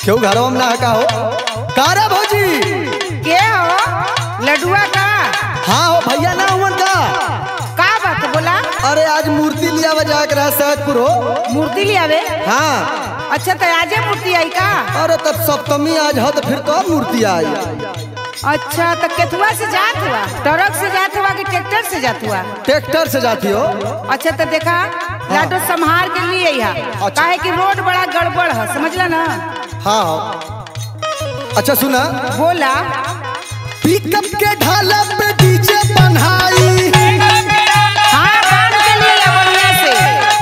क्यों घरवा में ना का हो का रे भौजी के हो लडुआ का हाँ हो भैया ना हुआ का का बात बोला अरे आज मूर्ति लिया बजा के रहा सहजपुर हो मूर्ति ले आवे हाँ अच्छा तो आजे मूर्ति आई का अरे तब सप्तमी आज हो तो फिर कब मूर्ति आई अच्छा तो केथुआ से जात हुआ ट्रक से जात हुआ कि ट्रैक्टर से जात हुआ ट्रैक्टर से जाती हो अच्छा तो देखा लाडो संभार के लिए यहाँ अच्छा। काहे कि रोड बड़ा गड़बड़ है समझला ना हाँ हो अच्छा सुना बोला पिकअप के ढाला पे डीजे बनाई हाँ कान के लिए बढ़िया से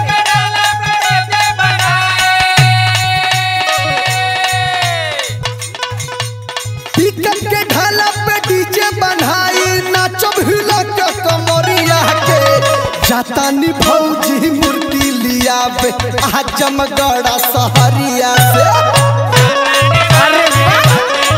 पिकअप के ढाला पे डीजे बनाई नाचब हिला के कमरिया के जातानी भौजी मूर्ति लिया बे आजमगढ़ सहरिया से अरे वाह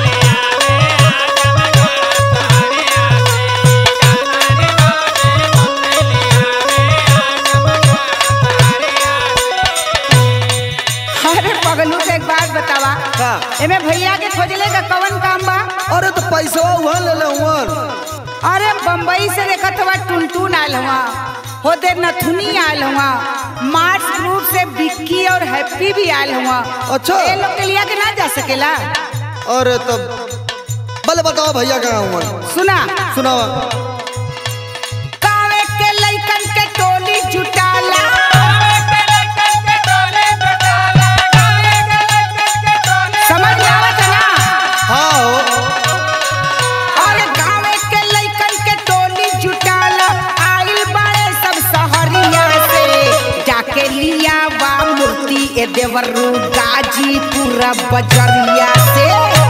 अरे पगलू से एक बात बतावा का? एमे भैया के खोजले का कवन काम बा अरे तो पैसा वहाँ ले ले वहाँ अरे बम्बई से देखत हुआ टुनटुन आयल हुआ होते नथुनी आयल हुआ मार्स ग्रुप से बिक्की और हैप्पी भी आयल हुआ अच्छा। ये लोग के लिया के ना जा सकेला अरे तब भले बताओ भैया कहाँ हुआ सुना सुनावा कावे के लइकन के टोली जुटाला समझ में आवत है ना हाँ हो अरे गाँव के लइकन के टोली जुटाला आइल बाड़े सब शहरिया से जाके लिया बा मूर्ति ए देवरू गाजीपुर बजरिया से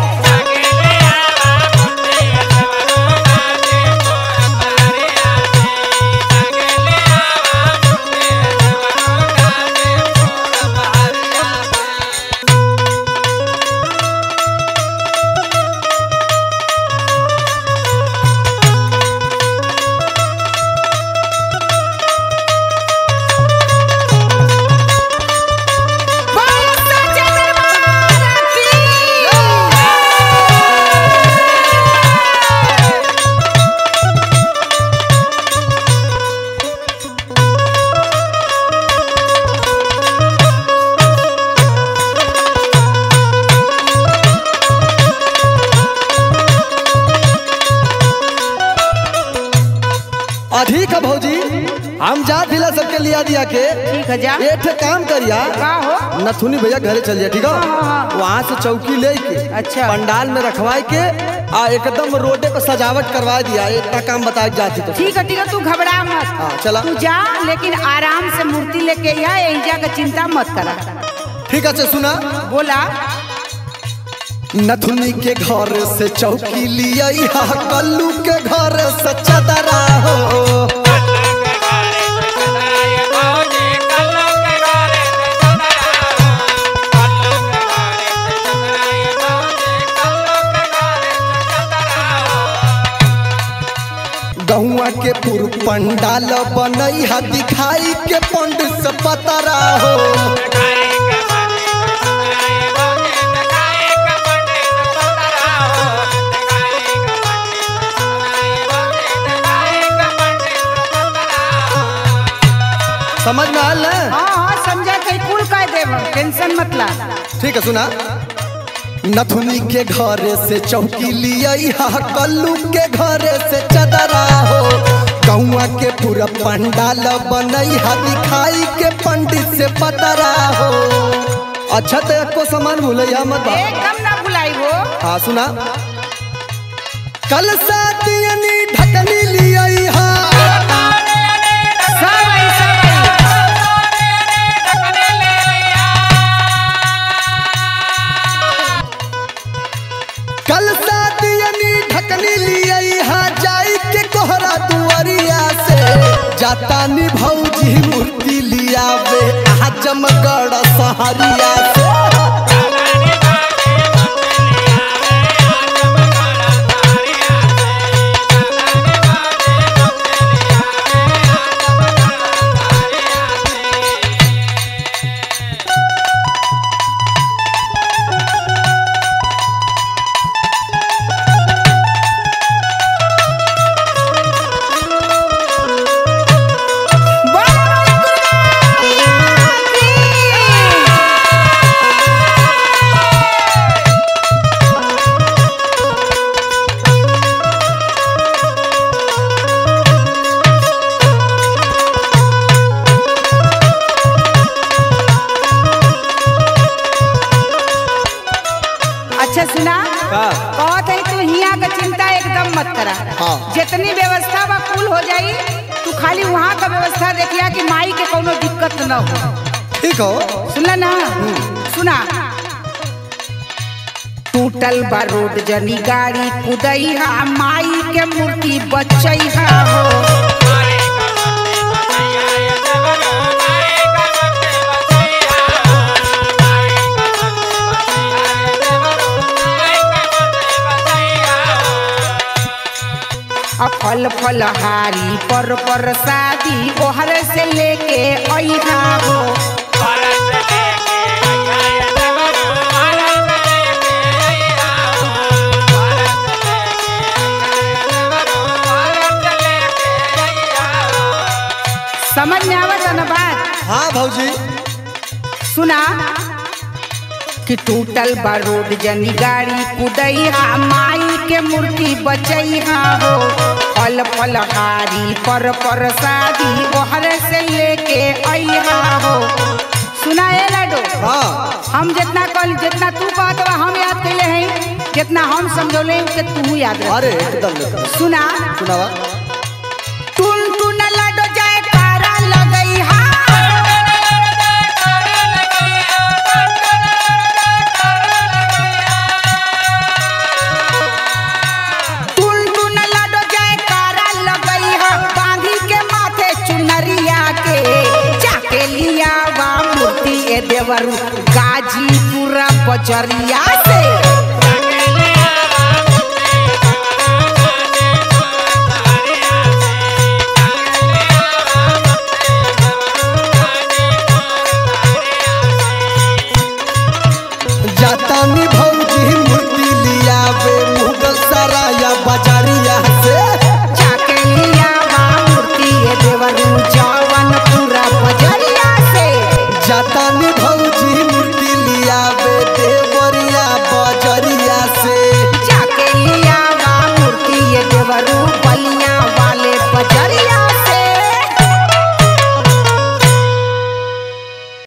बोल सच्चे दरबार की अधिक है भौजी हम जा दिला सबके लिया दिया के ठीक है जा एक ठे काम करिया का हो नथुनी भैया घरे चल जाए ठीक हाँ, हाँ, है वहाँ से चौकी ले के अच्छा। पंडाल में रखवाए के आ एकदम रोडे पे सजावट करवा दिया इतना काम बता के जाती तो ठीक है ठीक है तू घबरा मत हाँ चला तू जा लेकिन आराम से मूर्ति लेके यहाँ यही जाकर चिंता मत करा ठीक है सुना बोला नथुनी के घर से चौकी लिया कल्लू के घर से चदरा हो गहुआ के पुर पंडाल बनई हा दिखाई के पंड से पतरा हो समझ में आल ना हाँ हाँ समझा कहीं कुल कह देव टेंशन मत ला ठीक है सुना नथुनी के घर से चौकी लिया कल्लू के घर से चदरा हो गौआ के पूरा पंडाल बनई हा दिखाई के पंडित से पतरा हो अच्छा तो एको सामान भूलैया मत बा। एकदम ना भुलाई हो हाँ सुना कल सातियनी ढकनी लिया सब आई सब आई कल सातियनी ढकनी लिया जाई के कोहरा दुआरिया से जातानी भौजी मूर्ति लिया वे आजमगढ़ सहरिया से कि माई के कोनो दिक्कत न हो ठीक हो सुनला ना सुना टूटल बा रोड जनी गाड़ी कुदैहा माई के मूर्ति बचैहा हो आ फल फलहारी पर पर शादी ओहर से लेके अइहा हो समझ में आवत न बात हाँ भौजी सुना कि टूटल बा रोड जनी गाड़ी कुदैहा माई के मूर्ति बचैहा हो फल फलहारी पर पर शादी ओहर से लेके अइहा हो सुना ए लाडो हाँ हम जितना कल जितना तू कहत बा हम याद कैले हैं जितना हम समझौले हैं कि तू याद रख अरे एकदम एकदम। सुना सुनावा टुन टुन लाडो जाए कारा लगई हा टुन टुन लाडो जाए कारा लगई हा बांधी के माथे चुनरिया के जाके लिया वा मूर्ति ए देवरू गाजीपुरा बजरिया से